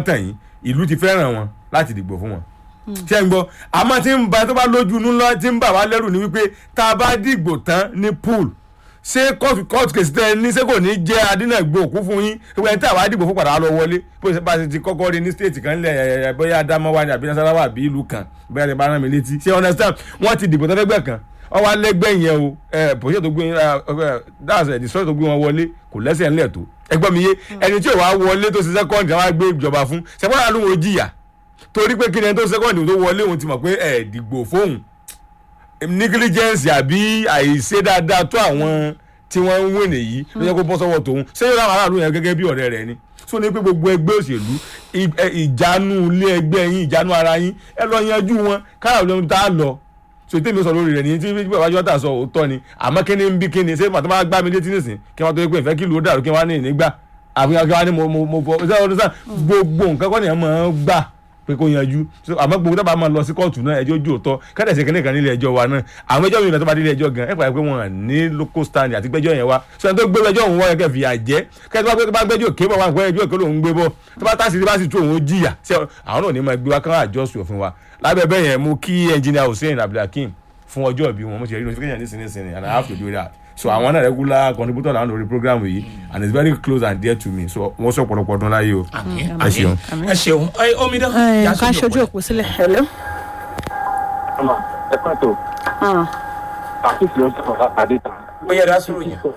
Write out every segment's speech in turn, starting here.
tàn yín ìlú ti fẹ́ràn wọn láti dìgbò fún wọn ṣé ń gbọ́ àmọ́ tí ń ba tó bá lójú inú lọ tí ń bà wá lẹ́rù ni wípé tá a bá dìgbò tán ní pool ṣé kóòtù kóòtù kèsì tẹ ní ṣé kò ní jẹ́ adínàgbò òkú fún yín gbogbo ẹni tí àwa dìgbò fún padà lọ wọlé bó ṣe bá ṣe ti kọ́kọ́ rí ní stéètì kan lẹ̀ ẹ̀ bóyá Adamawa ni àbí Nasarawa àbí ìlú kan bóyá ti bá rán mi létí ṣé understand wọ́n ti dìbò tẹ́lẹ́gbẹ́ kan wọ́n wá lẹ́gbẹ́ yẹn o ẹ̀ pòṣẹ́ tó gbé dáàsì ẹ̀ dìsọ́ọ̀ tó gbé wọn wọlé kò lẹ́sẹ̀ ńlẹ̀ tó ẹgbọ́n mi yé ẹni tí ò wá wọlé tó ṣe sẹ́kọ́ǹdì àwọn gbé ìjọba fún ṣẹ́fọ́n àlọ́ wọn jìyà torí pé kí ni ẹni tó sẹ́kọ̀ndì tó wọlé òun ti mọ̀ pé ẹ̀ dìgbò fóun negligence àbí àìṣe dáadáa tó àwọn tí wọ́n ń wé nìyí ló yẹ kó bọ́ sọ́wọ́ tòun ṣé yóò láwọn aráàlú yẹn gẹ́gẹ́ bí ọ̀rẹ́ rẹ̀ ni so ní pé gbogbo ẹgbẹ́ òṣèlú ìjánu ilé ẹgbẹ́ yín ìjánu ara yín ẹ lọ yanjú wọn káyọ̀ lóhun tá a lọ so tèmi sọ lórí rẹ̀ ní tí bàbá jọ́tà sọ òótọ́ ni àmọ́ kí ni ń bí kí ni ṣé màtí wọ́n gbá mi létí nìsín kí wọ́n tó yẹ pé ìfẹ́ kí ló dàrú kí wọ́n á ní ìnígbà àbí kí wọ́n á ní mo mo mo fọ gbogbo nǹkan kọ́ ni ẹ̀ máa ń gbà pé kó yanjú àmọ́ gbogbo dábàá máa lọ sí kóòtù náà ẹjọ́ ojú òótọ́ kẹ́tẹ̀ ṣe kẹ́lẹ́ kan nílé ẹjọ́ wa náà àwọn ẹjọ́ mi lọ tó bá nílé ẹjọ́ gan ẹ̀ pàdé pé wọ́n ní local stand àti gbẹ́jọ́ yẹn wá sọ tó gbé ẹjọ́ òun wọ́n yẹ kẹ́ fìyà jẹ́ kẹ́tẹ́ tó bá gbẹ́jọ́ òkè bọ̀ wá nǹkan ẹjọ́ òkè lòún gbé bọ̀ tó bá tásì bá sì tó òun jìyà àwọn náà ní máa gbé wá kán àjọsùn òfin wa lábẹ́ bẹ́ẹ̀ yẹn mú kí engineer Hussein Abdulhakeem fún ọjọ́ ìbí wọn mo ti rí notification nísinsìnyí and I have to do that so àwọn náà regular contributor làwọn lórí program yìí and it's very close and dear to me so wọ́n sọ ọ̀pọ̀lọpọ̀ ọdún láyé o. ẹ ṣeun ẹ ṣeun ẹ omidan. ká ṣojú òpó sílẹ̀. hello. ọmọ ẹ pàtó àtúntò ló ń sọ̀rọ̀ látàdé ta. ó yẹ dá sọ̀rọ̀ yẹn.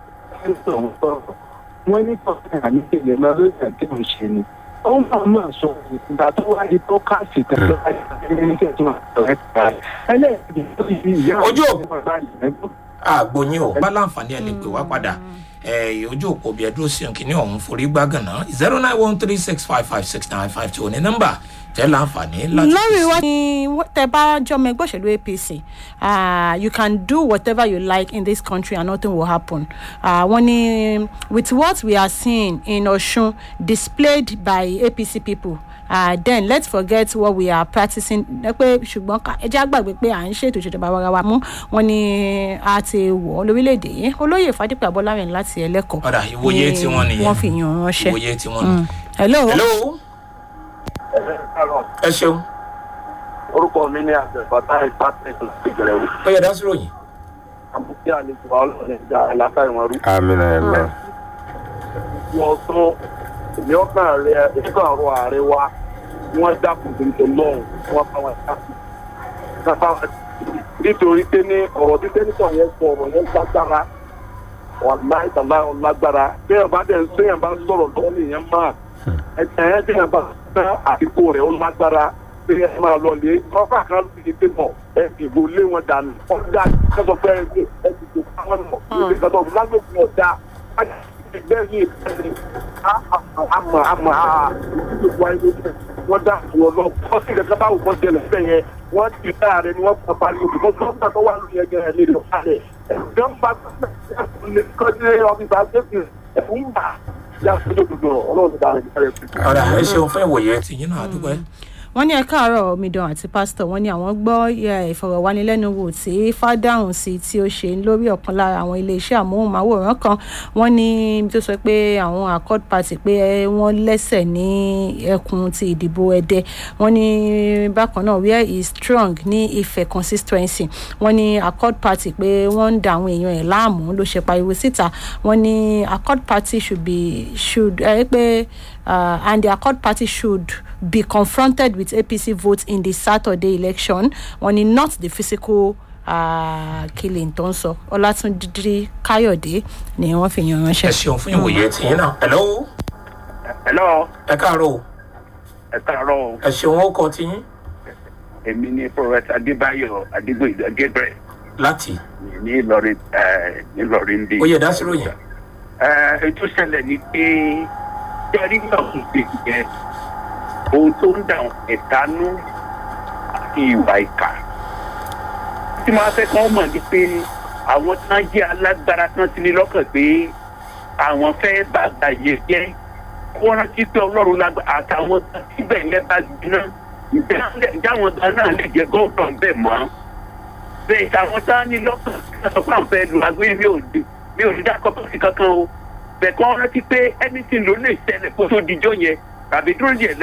wọ́n ní kọ́kẹ́ àníkèlè máa ló yẹ kí n ṣe ni ó máa máa sọ ìgbà tó wá di bọ́kásì tẹ̀lé ẹni kí ẹ tún àtọ̀rẹ́ ta ẹlẹ́ẹ̀kejì tó ti fi ìyá Ojú àwọn ọmọ bá yẹn gbọ́. àgbòyìn ò bá láǹfààní ẹ lè pè wá padà ẹ ojú òpó bí ẹ dúró sí kìíní ọ̀hún forí gbàgànà zero nine one three six five five six nine five two ní nọ́mbà tẹ láǹfààní láti. lórí wa ni tẹ bá jọmọ ẹgbẹ́ òṣèlú apc ah, you can do whatever you like in this country and nothing will happen uh, wọ́n ní with what we are seeing in osun displayed by apc people uh, then let's forget what we are practicing ẹ pé ṣùgbọ́n ká- ẹ jẹ́ àgbàgbé pé à ń ṣètò ìṣèjọba ara wa mú wọn ni a ti wọ̀ ọ́ lórílẹ̀‐èdè yìí olóyè fàdípẹ́ abọ́lárin láti ẹlẹ́kọ̀ọ́ Ọ̀dà, ìwòye ni tiwọn nìyẹn. wọ́n fi yàn ránṣẹ́. ìwòye tí wọ́n ní. hello. hello ẹ ṣeun orúkọ mi ní àbẹ̀fọ́tà ìpàtẹ́ ìgbẹ̀rẹ̀ wò. ó yẹ dá sọ̀rọ̀ yẹn. àbúkí àlejò ọlọ́run ẹ̀dá aláfẹ́ wọn rú. amina ẹ lọ. wọ́n tún èmi ọkàn rẹ ẹ̀ka ọ̀rọ̀ ààrẹ wa wọ́n dákun tuntun lọ́hùn wọ́n bá wọn dákun. kápá wọn nítorí pé ní ọ̀rọ̀ tí sẹ́nitọ̀ yẹn sọ ọ̀rọ̀ yẹn lágbára wàláì tàlá lágbára bẹ́ẹ̀ bá dẹ̀ sẹ́yìn bá sọ̀rọ̀ lọ́wọ́ nìyẹn máa ẹ̀jẹ̀ ẹ̀ dẹ̀ bá fẹ́ àdìpọ̀ rẹ̀ ó lágbára pé ẹ máa lọ lé ọfà kan ló ti dé mọ̀ ẹ ìbò lé wọn dànù ọ̀dà kẹsàn fẹ́ ẹ ẹ ti tó káwọn mọ̀ ẹ kẹsàn lágbègbè ọ̀dà ẹgbẹ́ yìí ẹni àmọ́ àmọ́ ìdílé wa ẹni wọ́n dà fún ọ lọ wọ́n sì kẹ́kẹ́ báwo wọ́n ṣẹlẹ̀ fẹ́ yẹn wọ́n ti dá rẹ ni wọ́n pa pariwo bí wọ́n gbọ́dọ̀ tó wà lórí ẹgbẹ́ rẹ lè lọ sálẹ̀ ẹ̀gbọ́n bá kọ́jú ọ́fíìsì àgbẹ̀kì ẹ̀fún bà yà sójú gbogbo ọlọ́run dá rẹ ọ̀dà ẹ ṣeun fún ìwòye tí yín náà àdúgbò ẹ. wọ́n ní ẹ̀ka àárọ̀ omidan àti pásítọ̀ wọ́n ní àwọn gbọ́ eh, ìfọ̀rọ̀wánilẹ́nuwò tí fádàhùn sí tí ó ṣe lórí ọ̀kan lára àwọn iléeṣẹ́ àmóhùnmáwòrán kan wọ́n ní ibi tó sọ pé àwọn accord party pé eh, wọ́n lẹ́sẹ̀ ní ẹkùn ti ìdìbò ẹ̀dẹ wọ́n ní bákan náà where is strong ní ìfẹ́ consistency wọ́n ní accord party pé wọ́n ń da àwọn èèyàn ẹ̀ láàmú ló ṣe pariwo síta wọ́n ní accord party should be should ẹ pé uh, and the accord party should be confronted with apc votes in the saturday election wọ́n ní not the physical uh, killing tó ń sọ ọlátúndí káyọ̀dé ni wọ́n fi yan ẹ ránṣẹ́. ṣeun fún ìwòye tí yín náà. hello hello ẹ káàárọ̀ o ẹ káàárọ̀ o. ẹ ṣeun ó kọ tí yín èmi ní pọfẹsà adébáyọ̀ adégbòyìnbó gabriel láti ní ìlọrin ẹ ìlọrin bí. ó yẹ dá sọ̀rọ̀ yẹn. ẹ ètò ìṣẹ̀lẹ̀ ni pé jẹ́rí náà kò gbé yẹn ohun tó ń dà ẹ̀dánú àti ìwà ìkà. tí máa fẹ́ kán mọ̀ ni pé àwọn tí wọ́n jẹ́ alágbára tí wọ́n ti ní lọ́kàn pé àwọn fẹ́ bàgbà yẹ jẹ́ kó rántí pé ọlọ́run lágbà àtàwọn síbẹ̀ yẹn bá gbiná ìjáwọn gan náà lè jẹ́ gómìnà bẹ́ẹ̀ mọ́ bẹ́ẹ̀ táwọn tá a ní lọ́kàn sọ pé àwọn fẹ́ lu agbóyè mi ò dé mi ò ní dákọ̀ tó fi kankan o bẹ́ẹ̀ kọ́ rántí pé anything ló lè ṣẹlẹ̀ kó tó dijọ́ yẹn tàbí dúró yẹn